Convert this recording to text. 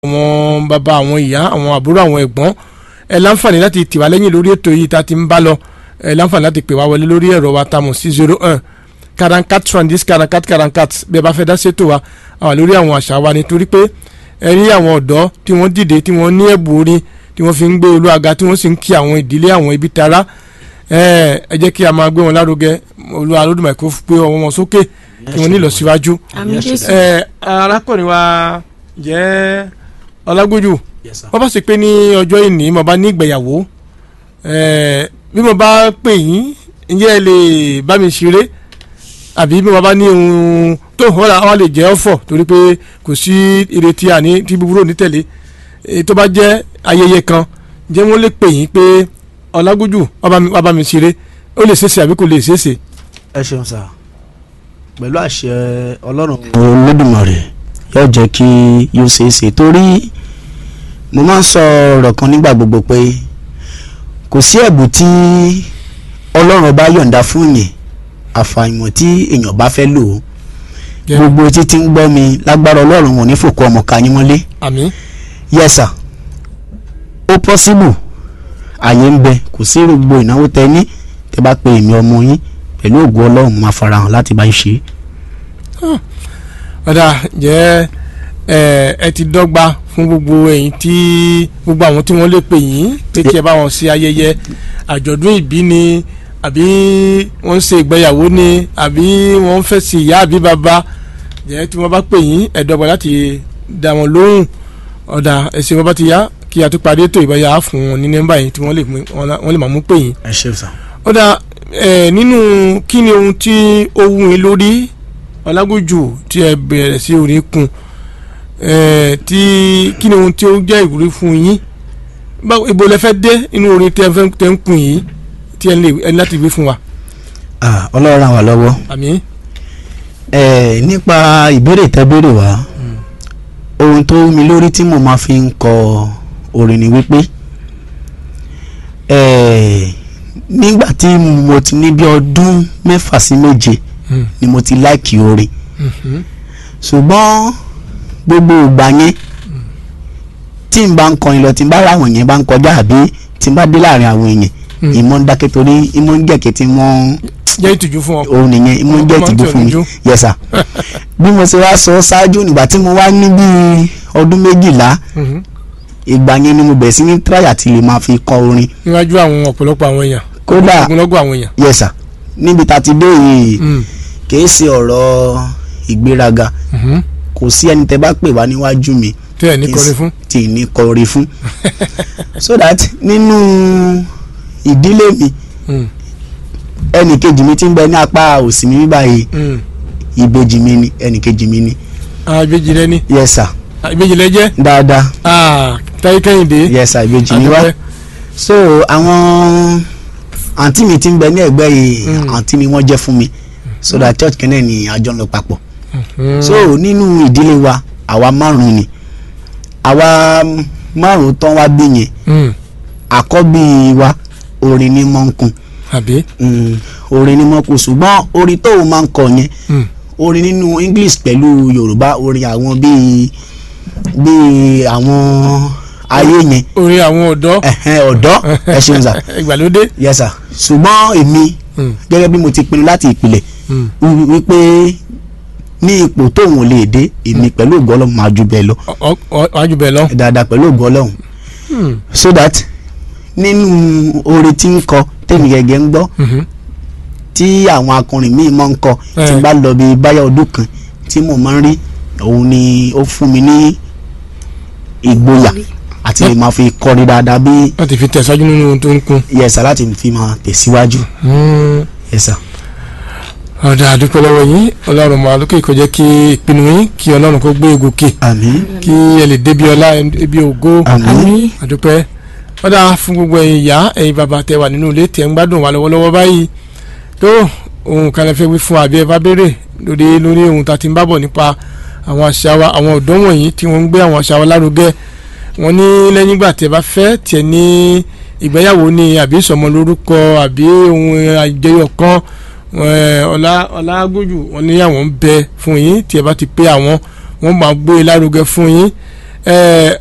àwọn bàbá àwọn ìyá àwọn àbúrò àwọn ẹ̀gbọ́n ẹ láǹfààní láti tì wá lẹ́yìn lórí ètò yìí tá a ti ń bá lọ ẹ láǹfààní láti pè wá wọlé lórí ẹ̀rọ wa tamọ̀ sí zero one karankat trandis karankat karankat bí ẹ bá fẹ́ dá sétò wa àwọn lórí àwọn àṣà wa nítorí pé ẹ rí àwọn ọ̀dọ́ tí wọ́n dìde tí wọ́n ní ẹ̀bùn orin tí wọ́n fi ń gbé olúwaga tí wọ́n sì ń kí àwọn ìdílé àwọn ibi tara ẹ ẹ jẹ́ kí a máa gbé wọn lárugẹ olúwa lódùmarè kó gbé ọwọ́ wọn sókè kí wọ́n ní ìlọsíwájú àmín jésù ẹ arákùnrin wa jẹ́ ọlágójú wọ́n bá sì pé ní ọjọ́ ìní mo bá ní ìgbéyàwó ẹ bí mo bá pè yín ǹjẹ́ ẹ lè bá mi ṣeré àbí bí mo bá ní ohun tó hàn wá lè jẹ́ ọ̀fọ̀ torí pé kò sí ìrètí àní tí búburú ní tẹ̀lé èyí tó bá jẹ́ ayẹyẹ kan jẹ́ wọ́n lè pè yín pé ọlágójú wá bá mi ṣeré ó lè ṣeéṣe àbí kò lè ṣeéṣe. ẹ ṣeun sá pẹ̀lú àṣẹ ọlọ́run olódùmarè yóò jẹ́ kí yóò ṣeé ṣe torí mo máa ń sọ ọ̀rọ̀ kan nígbà gbogbo pé kò sí ẹ̀bùn tí ọlọ́run bá yọ̀ǹda fún yẹn àfàìmọ̀ tí èèyàn bá fẹ́ lò ó gbogbo títí ń gbọ́ mi lágbára ọlọ́run wọn ní fòkó ọmọ ká yín mọ́lé àmín yes sir ó possible àyè ń bẹ kò sí gbogbo ìnáwó tẹ ní tẹ bá pe èmi ọmọ yín pẹ̀lú ògùn ọlọ́run máa farahàn láti bá yín ṣe é. ọ̀dà jẹ́ ẹ ẹ ti dọ́gba fún gbogbo ẹ̀yin tí gbogbo àwọn tí wọ́n lè pè yín pé kí ẹ bá wọn ṣe ayẹyẹ àjọ̀dún ìbí ni àbí wọ́n ń ṣe ìgbéyàwó ni àbí wọ́n ń fẹ́ sí ìyá àbí bàbá jẹ́ tí wọ́n bá pè yín ẹ dọ́gba láti dá wọn lóhùn ọ̀dà ẹ̀sìn wọn bá ti yá kí a tó parí ètò ìbáyà fún wọn ní nọ́mbà yìí tí wọ́n lè wọ́n lè máa mú pè yín. ẹ ṣe sá. ọ̀dà ẹ̀ nínú kí ni ohun tí ó wù yín lórí ọlágójù tí ẹ bẹ̀rẹ̀ sí orin kun ẹ̀ tí kí ni ohun tí ó jẹ́ ìwúrí fún yín báwo ibo lẹ fẹ́ dé inú orin tí ẹ fẹ́ tẹ́ ń kun yìí tí ẹ lè ẹ ní láti wí fún wa. Ah, ọlọ́run ràn wá lọ́wọ́ àmín ẹ nípa ìbéèrè tẹ́ béèrè wá ohun tó wú mi lórí tí mo máa fi ń kọ orin ni wípé ẹ nígbà tí mo ti ní bí ọdún mẹ́fà sí méje Hmm. ni mo ti láìkì orin Mhm. ṣùgbọ́n gbogbo ìgbà yẹn tí n bá ń kọrin lọ tí n bá ra àwọn yẹn bá ń kọjá àbí tí n bá dé láàrin àwọn èèyàn Hmm. ìmọ̀ ń dákẹ́ torí ìmọ̀ ń jẹ̀kẹ́ tí wọ́n jẹ́ ìtìjú fún ọ. òun nìyẹn ìmọ̀ ń jẹ́ Ọmọ ìtìjú tí ò fún mi níjú. yes sir bí mo ṣe wá sọ ṣáájú nígbà tí mo wá ní bíi ọdún méjìlá Mhm. ìgbà yẹn ni mo bẹ̀rẹ̀ sí ní tíráyà tí lè máa fi kọ orin níwájú àwọn ọ̀pọ̀lọpọ̀ àwọn èèyàn kódà ogunlọ́gọ̀ àwọn èèyàn. yes sir níbi tá a ti dé yìí Mm. kìí ṣe ọ̀rọ̀ ìgbéraga Mhm. kò sí ẹni tẹ́ bá pè wá níwájú mi tí ẹ ní kọrin fún. tí ì ní kọrin fún so that nínú ìdílé mi Mm. ẹnì kejì mi ti ń bẹ ní apá òsì mi báyìí Mm. ìbejì mi ni ẹnì kejì mi ni Ah, ìbejì rẹ ni yes sir Ah, ìbejì rẹ jẹ́ dáadáa Ah, táyé kẹ́hìndé. yes sir ìbejì mi wá Àdúpẹ́. so àwọn àǹtí mi ti ń bẹ ní ẹ̀gbẹ́ yìí Mm. àǹtí mi wọ́n jẹ́ fún mi so that church kẹ́nẹ́ ni àjọ ń lọ papọ̀ Mm. so nínú ìdílé wa àwa márùn ni àwa márùn tán wá bí yẹn Mm. àkọ́bí wa orin ní mọ́ ń kun àbí. Mm, orin ní mọ́ ń kun ṣùgbọ́n orin tóun máa ń kọ yẹn Mm. orin nínú English pẹ̀lú Yorùbá orin àwọn bíi bíi àwọn ayé yẹn orin àwọn ọ̀dọ́ ẹ̀hẹ́n, ọ̀dọ́ ẹ ṣeun sà ìgbàlódé. yes sir ṣùgbọ́n èmi Mm. gẹ́gẹ́ bí mo ti pinnu láti ìpìlẹ̀ Mm. wí- wípé ní ipò tóun ò lè dé èmi pẹ̀lú ògo Ọlọ́run máa ju bẹ́ẹ̀ lọ Ọ- ọ- wájú bẹ́ẹ̀ lọ. dáadáa pẹ̀lú ògo Ọlọ́run Mm. so that nínú orin tí ń kọ tèmi gẹ́gẹ́ ń gbọ́ Mhm. tí àwọn akọrin míì máa ń kọ tí Eh. n bá lọ bí báyà ọdún kan tí mo máa ń rí òun ni ó fún mi ní ìgboyà àti lè máa fi kọrin dáadáa bí wọ́n ti fi tẹ̀síwájú nínú ohun tó ń kun. yẹsà láti fi máa tẹ̀síwájú Mm. yẹsà. ọ̀dà àdúpẹ́ lọ́wọ́ yín ọlọ́run máa lókè kó jẹ́ kí ìpinnu yín kí ọlọ́run kó gbé egòkè àmín kí ẹ lè débi ọlá ẹbí ògo àmín àmín àdúpẹ́ ọ̀dà fún gbogbo ẹ̀yin ìyá ẹ̀yin bàbá tẹ wà nínú ilé tẹ̀ ń gbádùn wa lọ́wọ́lọ́wọ́ báyìí tó ohun kan lè fẹ́ wí fún àbí ẹ bá béèrè lórí lórí ohun tá a ti ń bábọ̀ nípa àwọn àṣà wa àwọn ọ̀dọ́ wọ̀nyí tí wọ́n ń gbé àwọn àṣà wa lárugẹ wọ́n ní lẹ́yìn ìgbà tí ẹ bá fẹ́ tiẹ̀ ní ìgbéyàwó ni àbí ìsọmọ lórúkọ àbí ohun àjọyọ̀ kan eh, ọlá ọlágójù wọ́n ní àwọn ń bẹ fún yín tí ẹ bá ti pé àwọn wọ́n máa gbé e lárugẹ fún yín ẹ